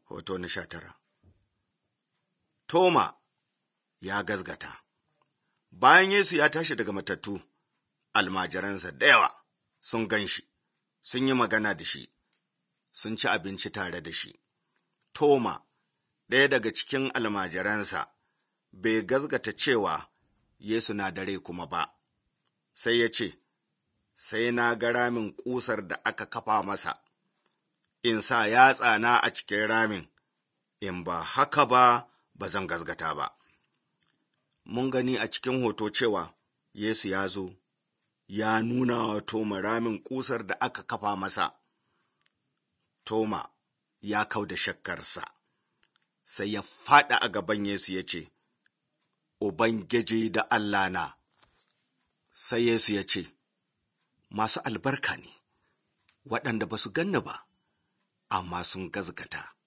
Hoto na sha tara Toma ya gazgata Bayan Yesu ya tashi daga matattu, almajiransa da yawa sun gan shi, sun yi magana da shi, sun ci abinci tare da shi. Toma, ɗaya daga cikin almajiransa, bai gazgata cewa Yesu na dare kuma ba, sai ya ce, Sai na ga ramin ƙusar da aka kafa masa, in sa yatsana a cikin ramin, in ba haka ba, ba zan gazgata ba. Mun gani a cikin hoto cewa Yesu ya zo, ya nuna wa Toma ramin ƙusar da aka kafa masa. Toma ya kau da shakkarsa, sai ya faɗa a gaban Yesu ya ce, Ubangiji da Allah na, sai Yesu ya ce, Masu albarka ne, waɗanda ba su ganni ba, amma sun gazgata.